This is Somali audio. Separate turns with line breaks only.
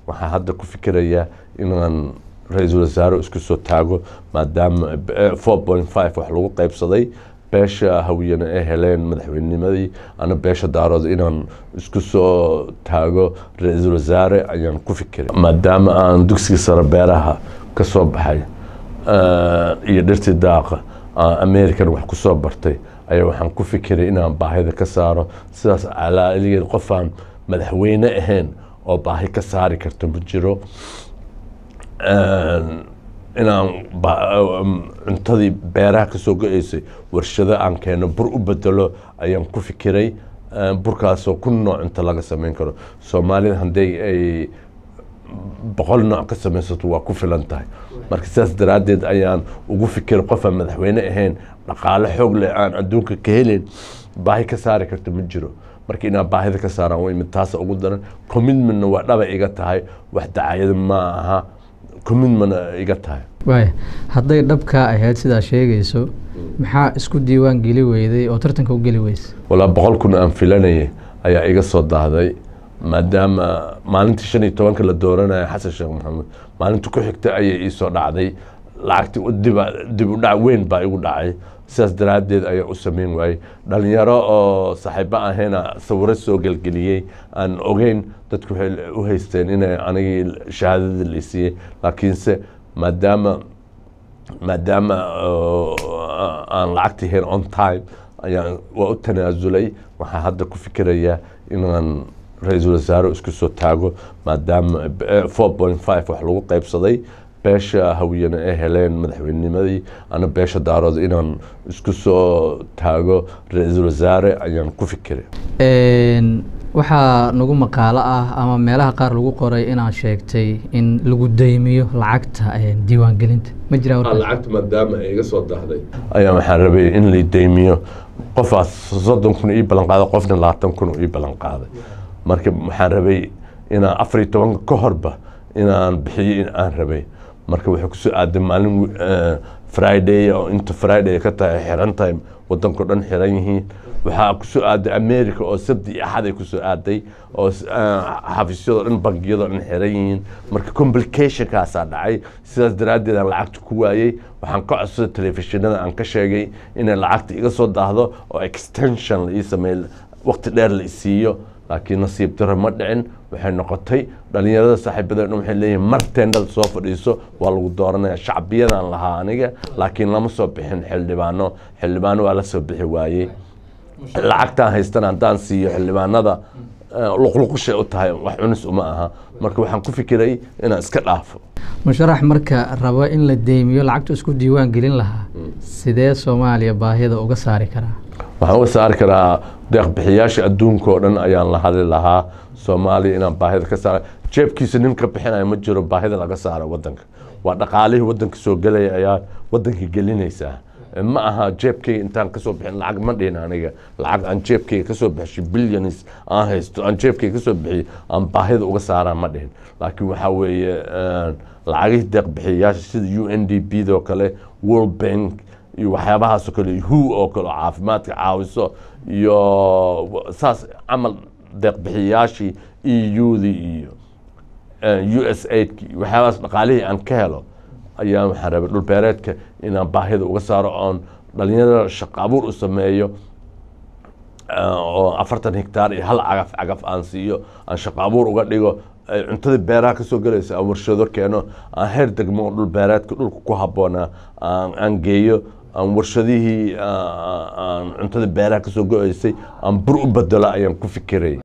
waxaa hadda ku fikirayaa inaan ra-iisul wasaare isku soo taago maadaama four point five wax lagu qaybsaday beesha hawiyana ay heleen madaxweynimadii ana beesha daarood inaan isku soo taago ra-iisul wasaare ayaan ku fikiray maadaama aan dugsiga sare beeraha ka soo baxay iyo dhirtii daaqa american wax ku soo bartay ayaa waxaan ku fikiray inaan baahida ka saaro sidaas alaaligeed qofaan madaxweyne ahayn oo baahi ka saari karto ma jiro inaan cuntadii beeraha kasoo go-eysay warshado aan keeno bur u bedelo ayaan ku fikiray burkaasoo kun nooc cunto laga sameyn karo soomaalida haddii ay boqol nooc ka samaysato waa ku filan tahay marka sidaas daraaddeed ayaan ugu fikiray qofaan madaxweyne ahayn dhaqaale xoog leh aan adduunka ka helin baahi ka saari karto ma jiro marka inaan baahida ka saaraan way mid taasa ugu daran commitmentna waa dhaba iga tahay wax dacayada ma aha commitmentna iga tahay
waaya hadday dhabkaa ahayd sidaa sheegayso maxaa isku diiwaan geli weyday oo tartanka u geli weysa
walaa boqol kun aan filanayay ayaa iga soo daahday maadaama maalintii shan iyo tobanka la dooranaya xasan sheekh maxamuud maalinta ku xigta ayay iisoo dhacday lacagtii dib dib u dhac weyn baa igu dhacay sidaas daraaddeed ayaa u sameyn waayey dhalinyaro oo saaxiibo ahayna sawiro soo gelgeliyey aan ogeyn dadku waxay u haysteen inay anigii shahaadadii la siiyey laakiinse maadaama maadaama aan lacagtii hayn on time ayaan waa u tanaasulay waxaa hadda ku fikirayaa inaan ra-iisul wasaare isku soo taago maadaama four point five wax lagu qaybsaday beesha hawiyana ay heleen madaxweynimadii ana beesha daarood inaan isku soo taago ra-iisul wasaare ayaan ku fikiray
waxaa nagu maqaalo ah ama meelaha qaar lagu qoray inaad sheegtay in lagu deymiyo lacagta diiwaangelinta ma jiraa warkaas
lacagta maadaama ay iga soo dahday ayaa waxaan rabay in la deymiyo qofaas soddon kun ii ballan qaaday qofna labaatan kun ii ballan qaaday marka waxaan rabay inaan afar iyo tobanka ka horba inaan bixiyo in aan rabay marka waxay kusoo aaday maalin friday oo inta friday ka tahay xiran tahay wadanko dhan xiran yihiin waxaa kusoo aaday america oo sabti iyo axad ay kusoo aaday oo xafiisyadoo dhan bangiyadoo dhan xiran yihiin marka complicationkaasaa dhacay sidaas daraaddeed aan lacagta ku waayey waxaan ka codsaday telefishinada aan ka sheegay inay lacagta iga soo daahdo oo extension la ii sameey waqti dheer la isiiyo laakiin nasiib daro ma dhicin waxay noqotay dhalinyarada saaxiibadeen waxay leeyihin mar teendhada soo fadhiiso waa lagu dooranaya shacbiyadan lahaa aniga laakiin lama soo bixin xildhibaano xildhibaano waa la soo bixi waayey lacagtaan haystana haddaan siiyo xildhibaanada luqluqushay u tahay wax cunis uma aha marka waxaan ku fikiray inaan iska dhaafo
musharax marka rabo in la deymiyo lacagtu isku diiwaan gelin lahaa sidee soomaaliya baahida uga saari karaa
waxaan uga saari karaa deeqbixiyaasha adduunka oo dhan ayaan la hadli lahaa soomaaliya inaan baahida ka saara jeebkiisa nin ka bixinaya ma jiro baahida laga saaro wadanka waa dhaqaalihii wadanka soo gelaya ayaa wadanka gelinaysaa ma aha jeebkayga intaan kasoo bixin lacag ma dhihin aniga lacag aan jeebkayga kasoo bixishay billions aan haysto aan jeebkayga kasoo bixiyo aan baahida uga saaraa ma dhihin laakiin waxaa weeye lacagihii deeqbixiyayaasha sida u n d b doo kale world bank iyo waxyaabahaasoo kale hu oo kale oo caafimaadka caawiso iyo saas camal deeqbixiyayaashii e u-dii iyo u s aidki waxyaabahaas dhaqaalihii aan ka helo ayaa waxaan rabay dhulbeereedka inaan baahida uga saaro oon dhalinyarada shaqo abuur u sameeyo oo afartan hectaar iyo hal cagaf cagaf aan siiyo aan shaqo abuur uga dhigo cuntadii beeraha kasoo gelaysa aan warshado keeno aan heer degmo oo dhulbeereedka dhulka ku habboonaa aan geeyo aan warshadihii aan cuntadii beeraha kasoo go-eysay aan bur u bedelo ayaan ku fikiray